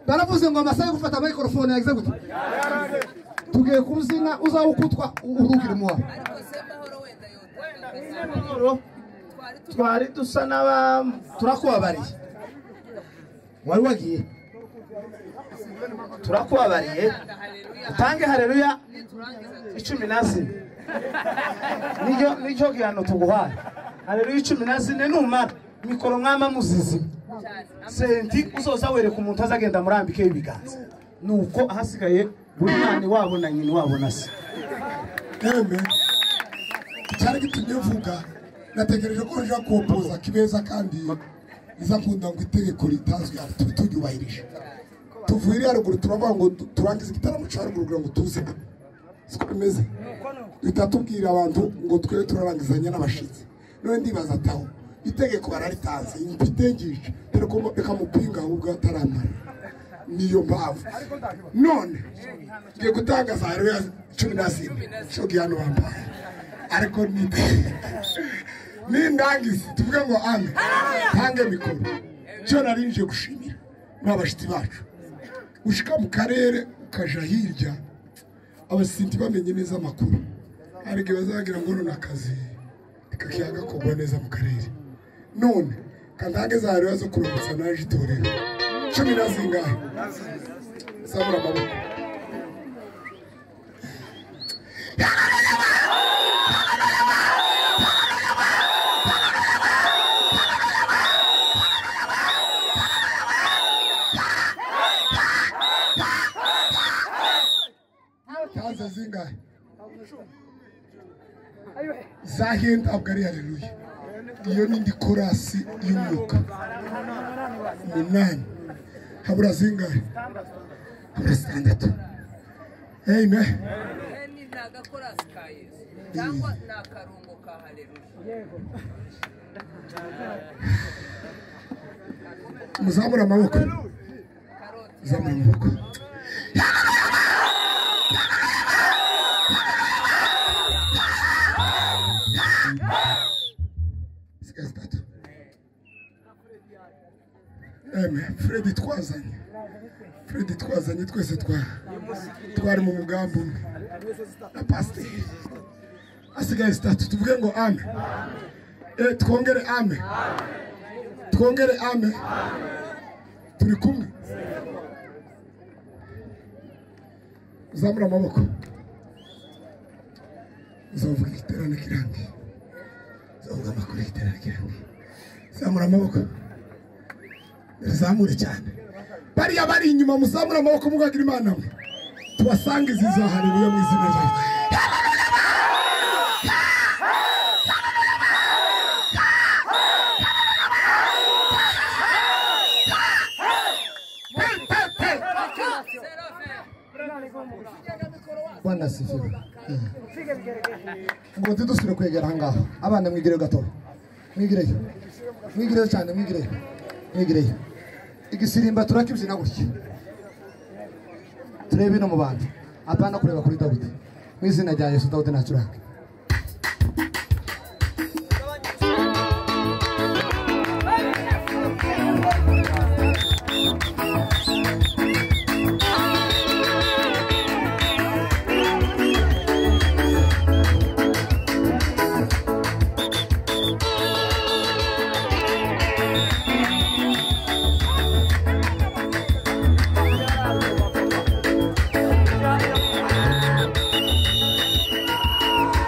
baravuze ngo amasaha yo gufata microphone yagize gute tugiye ku ruzina uzaba uko utwa urubwira umuha ariko se mahoro wenda yotaga Mahoro, twari dusa n'aba turakubabariye wari wagiye turakubabariye utange hareruya icumi na zine niryo niryo gihano tuguhaye hareruya icumi na zine numara mikoro mwama muzizima senti uzoza wereka umuntu azagenda murambikeho ibiganza nuko ahasigaye buri mwana iwabo na nyina iwabo na se emwe icyari gitumye mvuga nategereje ko nja kuwupoza kibeza kandi izakunda ngo itegeko ritazwi aha tube turyubahirije tuvuye iri haruguru turavuga ngo du- turangize igitaramo cya haruguru kugira ngo tuze siko bimeze duhita tubwira abantu ngo twe turarangizanya n'abashitsi none ndibaza ataho itegeko bararitanze mfitengisha reka mupinga ahubwo ataramara niyo mpamvu none ngiye gutangaza hariho ya cumi na zine shogi hano bambaye ariko ni nindangiza tuvuge ngo ame ntange mikoro cyo nari nje gushimira n'abashyitsi bacu ushika mu karere ukaja hirya abasinzi bamenye neza amakuru hari igihe bazagira ngo none akazi kakiyaga kugwa neza mu karere none kandange za rero zo kuruhutsa naje itorero cumi na zingahe zamura amaboko taza zingahe zahiye ntabwo ari hareruye iyo ni indi korasi y'umwuka umunani habura zingahe habura zitandatu amen ni nta gakorasi ka yesu cyangwa ni akarungo ka hareruya muzamura amaboko karoti zamura amaboko zisigaye zitatu amen fred twazanye fred twazanye twese twa twari mu mugambi umwe na pasiteri hasigaye zitatu tuvuge ngo amen Eh, twongere amen twongere amen turi kumwe uzamura amaboko uzavuga igiterane kirangiye uzavuga amakuru y'igiterane kirangiye zamura amaboko rizamure cyane bariya bari inyuma muzamura amaboko mugagira imana mwe tubasangize izo haleluya mu izina ryawe serafe bwana sifiwe ngo ntidusubire kwegera ahangaha abana mwigireyo gatoya mwigireyo mwigireyo cyane mwigireyo mwigireyo igisirimba turakibyina gutya turebe ino mu bantu apana kureba kuri dawidi mu izina rya yesu dawidi ntacuranga Thank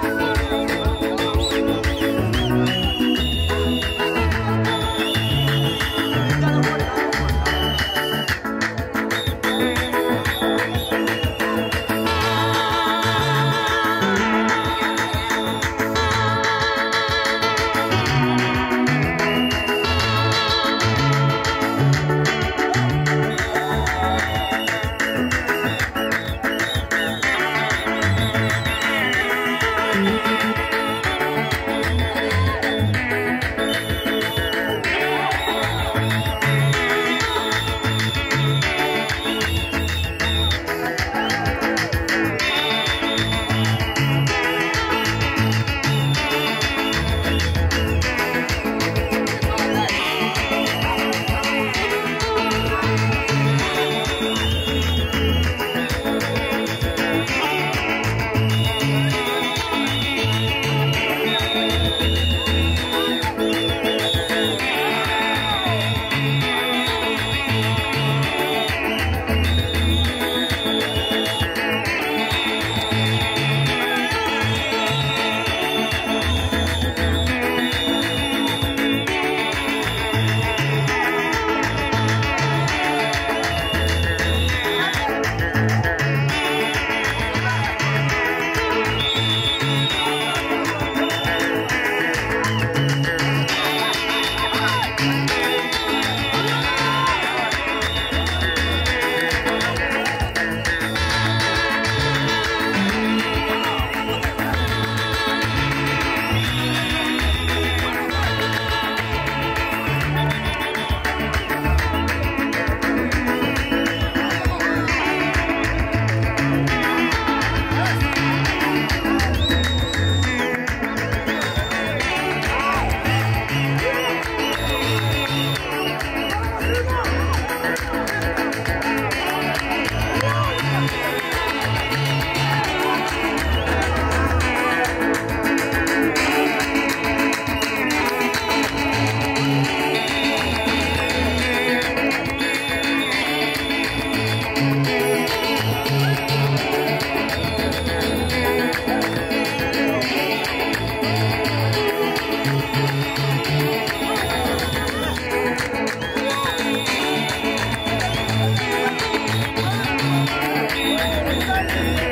Amen.